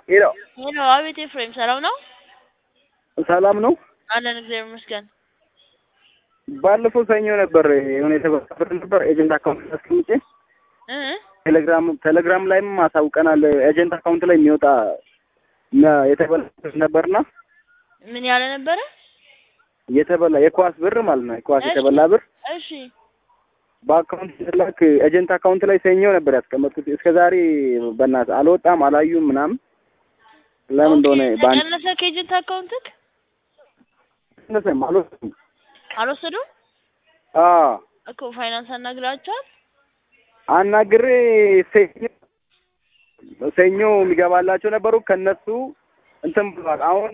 ሄሎ ሄሎ፣ አቤት ኤፍሬም፣ ሰላም ነው? ሰላም ነው። አለን እግዚአብሔር ይመስገን። ባለፈው ሰኞ ነበር የሆነ የተበሳበረ ነበር ኤጀንት አካውንት አስቀምጬ እ ቴሌግራም ቴሌግራም ላይም አሳውቀናል። ኤጀንት አካውንት ላይ የሚወጣ ነ- የተበላ ብር ነበርና ምን ያለ ነበረ? የተበላ የኳስ ብር ማለት ነው። የኳስ እሺ። የተበላ ብር እሺ በአካውንት ሲላክ ኤጀንት አካውንት ላይ ሰኞ ነበር ያስቀመጥኩት። እስከ ዛሬ በእናትህ አልወጣም አላዩም ምናምን ለምን እንደሆነ ኦኬ፣ ባንክ ተቀነሰ ከኤጀንት አካውንትክ ተነሰም አልወጣም። አልወሰዱም አዎ እኮ ፋይናንስ አናግራቸዋል። አናግሬ ሰኞ ሰኞ የሚገባላቸው ነበሩ ከነሱ እንትን ብሏል። አሁን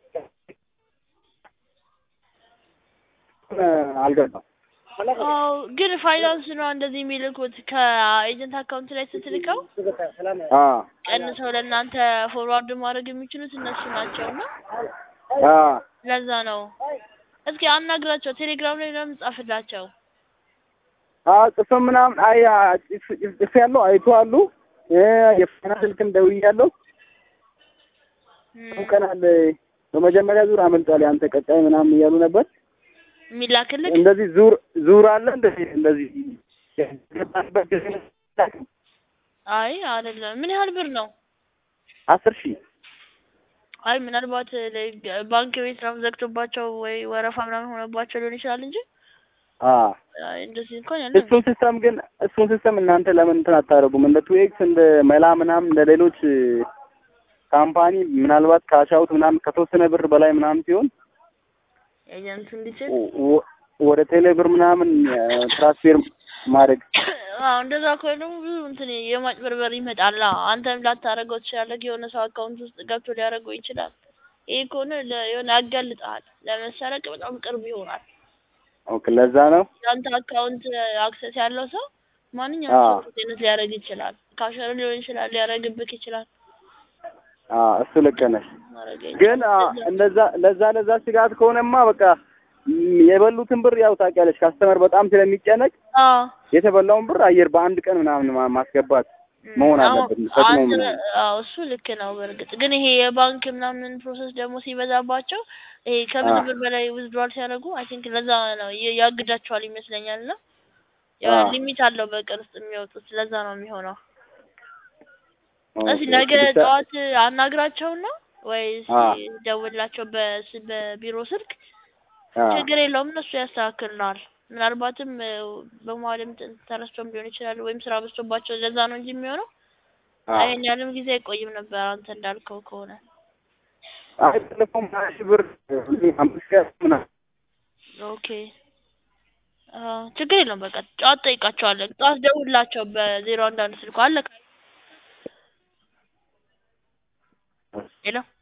አልገባም። አዎ ግን ፋይናንስ ነው እንደዚህ የሚልኩት ከኤጀንት አካውንት ላይ ስትልከው አዎ ቀንሰው ለእናንተ ፎርዋርድ ማድረግ የሚችሉት እነሱ ናቸው እና አዎ ለዛ ነው። እስኪ አናግራቸው፣ ቴሌግራም ላይ ምናምን ጻፍላቸው። አዎ ጽፈን ምናምን አይ ጽፍ ያለው አይተዋሉ። የፋይናንስ ስልክም ደውያለሁ። እም፣ አውቀናል። በመጀመሪያ ዙር አመልጧል ያንተ ቀጣይ ምናምን እያሉ ነበር። የሚላክልክ እንደዚህ ዙር ዙር አለ እንደዚህ እንደዚህ የገባንበት ጊዜ አይ አይደለም። ምን ያህል ብር ነው? አስር ሺህ አይ ምናልባት ለ- ባንክ ቤት ምናምን ዘግቶባቸው ወይ ወረፋ ምናምን ሆነባቸው ሊሆን ይችላል እንጂ አዎ አይ እንደዚህ እንኳን ያለ እሱን ሲስተም ግን እሱን ሲስተም እናንተ ለምን እንትን አታደርጉም? እንደ ቱኤክስ እንደ መላ ምናምን እንደ ሌሎች ካምፓኒ ምናልባት ካሻውት ምናምን ከተወሰነ ብር በላይ ምናምን ሲሆን ኤጀንት እንዲችል ወ- ወደ ቴሌ ብር ምናምን ትራንስፌር ማድረግ አዎ እንደዛ ከሆነ ደግሞ ብዙ እንትን የማጭበርበር ይመጣል። አዎ አንተም ላታደርገው ትችላለህ። የሆነ ሰው አካውንት ውስጥ ገብቶ ሊያደርገው ይችላል። ይሄ ከሆነ ለ- የሆነ ያጋልጣል፣ ለመሰረቅ በጣም ቅርብ ይሆናል። ኦኬ፣ ለዛ ነው የአንተ አካውንት አክሰስ ያለው ሰው ማንኛውም አዎ። ሰው ቴነት ሊያደርግ ይችላል። ካሸር ሊሆን ይችላል፣ ሊያደርግብክ ይችላል። አዎ፣ እሱ ልክ ነሽ። ማድረግ ግን አዎ፣ እንደዛ ለዛ ለዛ ስጋት ከሆነማ በቃ ም- የበሉትን ብር ያው ታውቂያለሽ፣ ካስተመር በጣም ስለሚጨነቅ አዎ የተበላውን ብር አየር በአንድ ቀን ምናምን ማ- ማስገባት መሆን አዎ፣ አለበት። ፈጥኖ አንተ ምናምን አዎ እሱ ልክ ነው። በእርግጥ ግን ይሄ የባንክ ምናምን ፕሮሰስ ደግሞ ሲበዛባቸው ይሄ ከብዙ አዎ። ብር በላይ ዊዝድሮል ሲያደርጉ አይ ቲንክ ለዛ ነው የ- ያግዳቸዋል ይመስለኛል። እና ያው አዎ። ሊሚት አለው በቀን ውስጥ የሚወጡት ለዛ ነው የሚሆነው። እስኪ ኦኬ፣ ነገ ብቻ- ጠዋት አናግራቸውና ወይስ አዎ። ደውላቸው በስ- በቢሮ ስልክ አዎ። ችግር የለውም እነሱ ያስተካክልናል። ምናልባትም እ፣ በመሀልም ት- ተረስቶም ሊሆን ይችላል ወይም ስራ በዝቶባቸው ለዛ ነው እንጂ የሚሆነው አዎ። ይሄን ያህልም ጊዜ አይቆይም ነበር አንተ እንዳልከው ከሆነ። አይ ባለፈውም ሀያ ሺህ ብር አምስት ሺህ ምናምን ኦኬ አዎ፣ ችግር የለውም በቃ ጠዋት ጠይቃቸዋለን። ጠዋት ደውላቸው በዜሮ አንድ አንድ ስልኩ አለ። ሄሎ